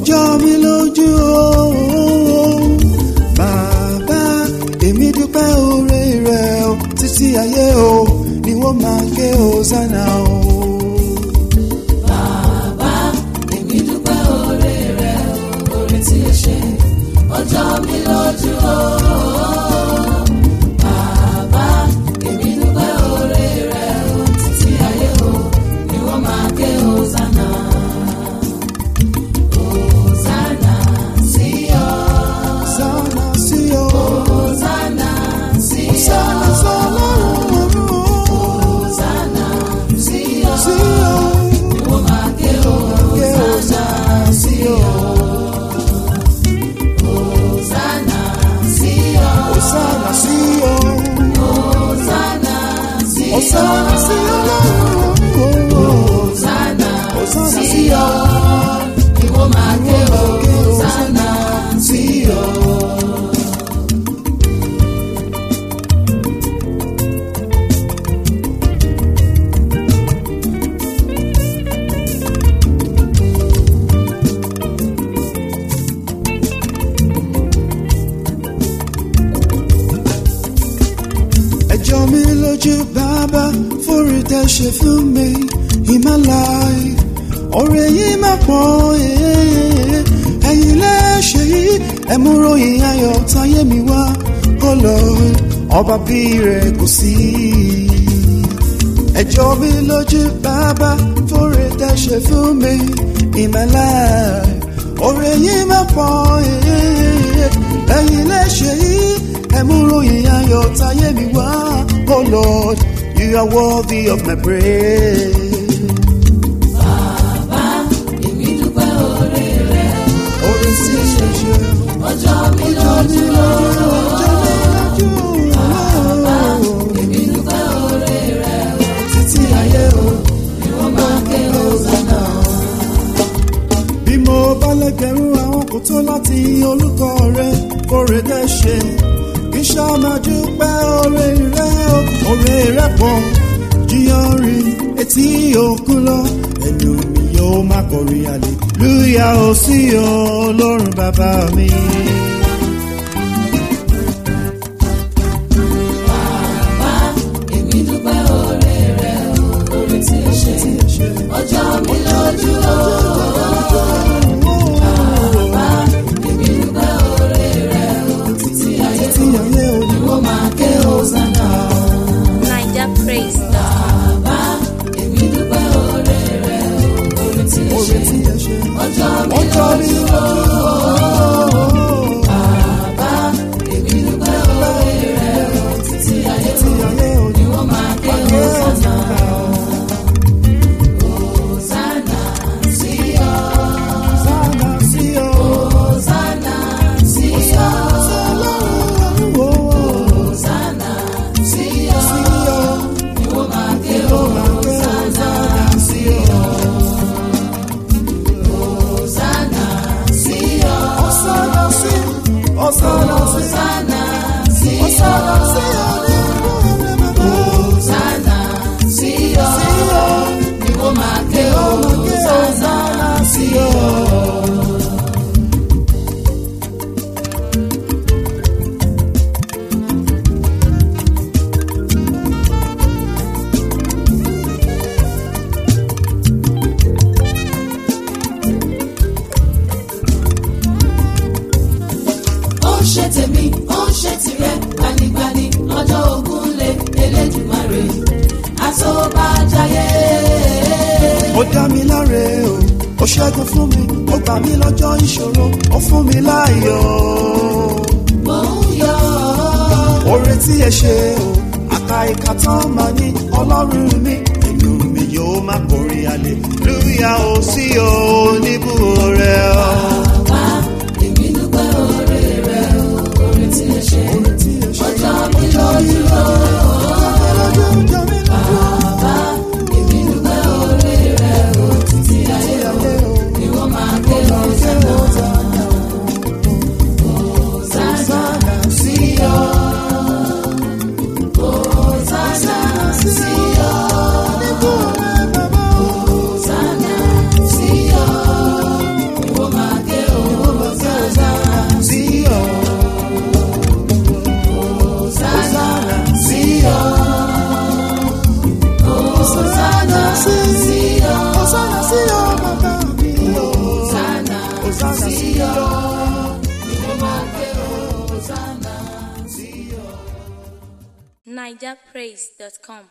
jọ mí lójú o bàbá èmi dúpẹ́ oore rẹ̀ o títí ayé o ni wọ́n máa ké hosanna o. Bàbá, èmi dúpẹ́ oore rẹ̀ o, oore tí o ṣe, ó jọ mí lójú o. Bàbá, èmi dúpẹ́ oore rẹ̀ o, títí ayé o, ni wọ́n máa ké Hosanna. Hosanna sí ọ, Hosanna sí o. Hosanna sí ọ, Hosanna sọ́lọ́run ọ̀run o. Hosanna sí ọ, Sí o. ni wọ́n máa ké Ké Hosanna sí ọ. Hosanna sí ọ. Hosanna sí o. Hosanna sí ọ. Hosanna sí ọlọ́run ọ̀run o. Hosanna Hosanna sí sí ọ. Ni wọ́n máa ké Hosanna sí ọ. ẹjọ́ mi lójú bàbá fúri tẹ́ ṣe fún mi in my life ọ̀rẹ́ yìí máa pọ̀ eh, ẹ̀yin lẹ́ṣẹ̀ yìí ẹ̀múròyìn ayọ̀ táyé mi wá oh Lord ọba bí rẹ̀ kò sí. ẹjọ́ mi lójú bàbá fúri tẹ́ ṣe fún mi in my life ọ̀rẹ́ yìí máa pọ̀ eh, ẹ̀yin lẹ́ṣẹ̀ yìí ẹ̀múròyìn ayọ̀ táyé mi wá oh Lord you are worthy of my praise. Bàbá, èmi dúpẹ́ oore rẹ̀ o. orin tí ṣe ṣe Ọjọ́ mi lójú o. Bàbá, èmi dúpẹ́ oore rẹ̀ o. títí ayé o. Ni wọ́n máa ké Hosanna. bí mo bá lẹ́gbẹ̀rún àwọn kò tó láti yin orúkọ rẹ kórè dẹ́ ṣe kí ṣá máa dúpẹ́ oore rẹ o oore rẹ pọ̀ jíyọrin etí òkun lọ ẹnu mi yóò máa kọrin hallelúyà ó sí ọ ọlọ́run bàbá mi. Bàbá, èmi dúpẹ́ oore rẹ̀ o. Oore tí o ṣe, ọjọ́ mi lójú o. Bàbá, èmi dúpẹ́ oore rẹ̀ o. Títí ayé tí ayé o ni wọ́n máa ké Hosanna. Niger praise. Bàbá, èmi dúpẹ́ oore rẹ̀ o. Oore tí o oore ṣe, tí ẹ ṣe ọjọ́ mi ọjọ́ mi lójú o. Bàbá, èmi dúpẹ́ oore rẹ̀ o. Títí ayé tí ayé o ni wọ́n máa ké Hosanna. Hosanna sí ọ. Hosanna sí ọ. Hosanna sí ọ. Ọlọ́run ọ̀run o. Hosanna sí ọ. Sí ọ. Ni wọ́n máa ké Ó máa ké Hosanna sí ọ. Hosanna sí ọ. Hosanna sí, Hosanna sí, Hosanna sí ọ. Hosanna sí Hosanna sí ọ. Ni wọ́n máa ké Hosanna sí ọ. ó ń ṣe tèmi ó ń ṣe tirẹ̀ gbanigbani lọ́jọ́ ogun lé elédùmarè àtọ́bàjáyé. Ó dá mi láre o, ó ṣẹ́gun fún mi, ó gbà mí lọ́jọ́ ìṣòro, ó fún mi láàyò. mò ń yọ̀ Oore tí ẹ ṣe o, àka ìka tán máa ní ọlọ́run mi, inú mi yóò máa kọrin hallelujah ó sí o níbú rẹ̀ o. bàbá èmi dúpẹ́ oore rẹ̀ o oore tí ẹ ṣe Oore tí ẹ ṣe, ọjọ́ mi lójú o. ọjọ́ mi lójú, bàbá èmi dúpẹ́ oore rẹ̀ o títí ayé o ni wọ́n máa ké Hosanna. Hosanna sí ọ. Hosanna sí ọ. Hosanna sí ọ. Ni wọ́n máa ké nigerpraise.com.